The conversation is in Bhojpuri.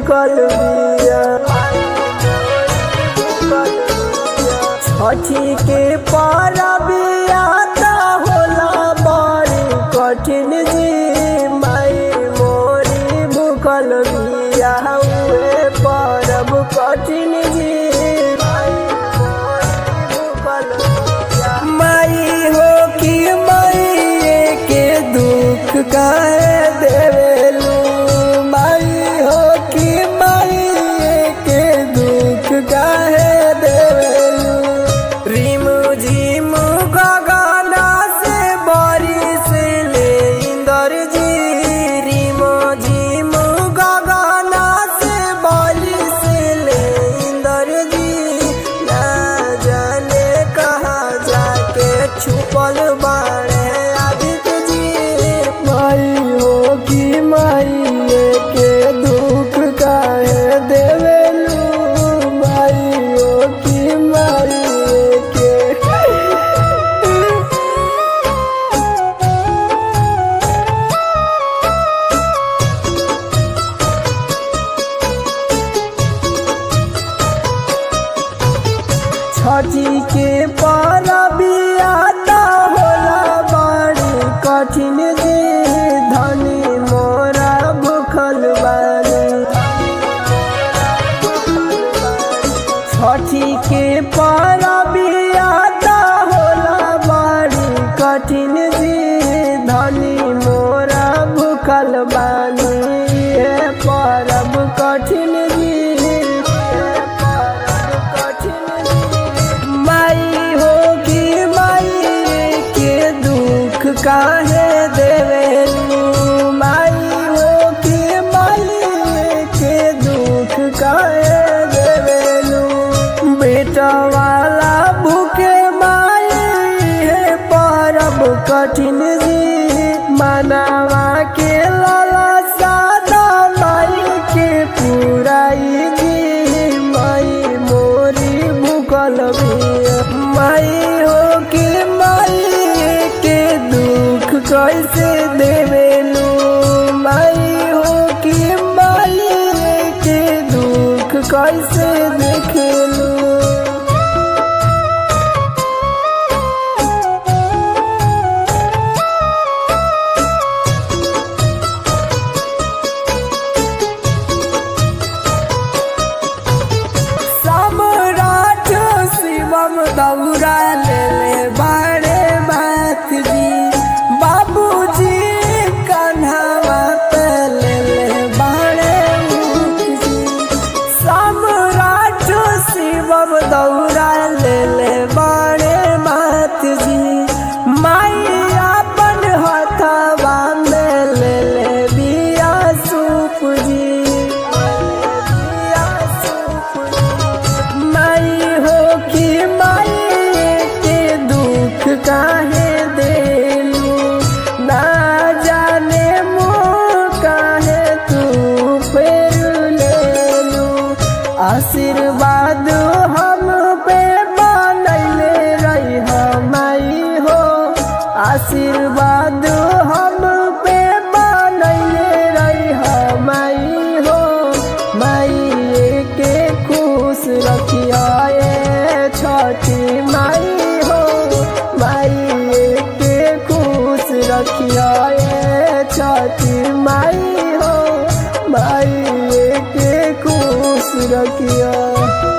भूखल बिया छठी के परबिया त होला बड़ी कठिन जी माई मोरी भूखल बिया उहे परब कठिन जी माई हो कि माई के दुख काहे देवेलू माई हो कि माई के दुख काहे देवेलू रिम झिम गगना से बारिश ले इंदर जी रिम झिम गगना से बारिश ले इंदर जी ना जाने कहाँ जाके छुपल बाड़े आदित्य जी माई हो कि माई के दुख काहे देवेलू माई हो कि माई के छठी के परबिया त होला बड़ी कठिन जी धनी मोरा भूखल बानी छठी के परबिया त होला बड़ी कठिन जी धनी मोरा भूखल बानी ये परब कठिन जी ये परब कठिन जी माई हो कि माई के दुख काहे देवेलू माई हो कि माई के दुख काहे देवेलू बेटा वाला भूखे माई है परब कठिन जी मनावा के लाला सादा माई के पुराई जी माई मोरी भूखल बिया माई हो कि माई के दुख कैसे देवेलू माई हो कि माई के दुख कैसे देखेलू सम्राट शिवम दौरा ले ले बाड़े बात जी बाबूजी कन्हवा पे ले ले बाड़े ऊख जी सम्राट शिवम दौरा ले ले बाड़े बात जी माई अपन हथवा में ले ले बिया सूप जी बिया सूप जी माई हो कि माई के दुख काहे देलू ना जाने मुँह काहे तू फेर लेलू आशीर्वाद हम पे बनैले रही माई हो आशीर्वाद हम पे बनैले रही माई हो माई के खुश रखिया ए छठी माई हो माई के खुश रखिया ए छठी माई हो माई के खुश रखिया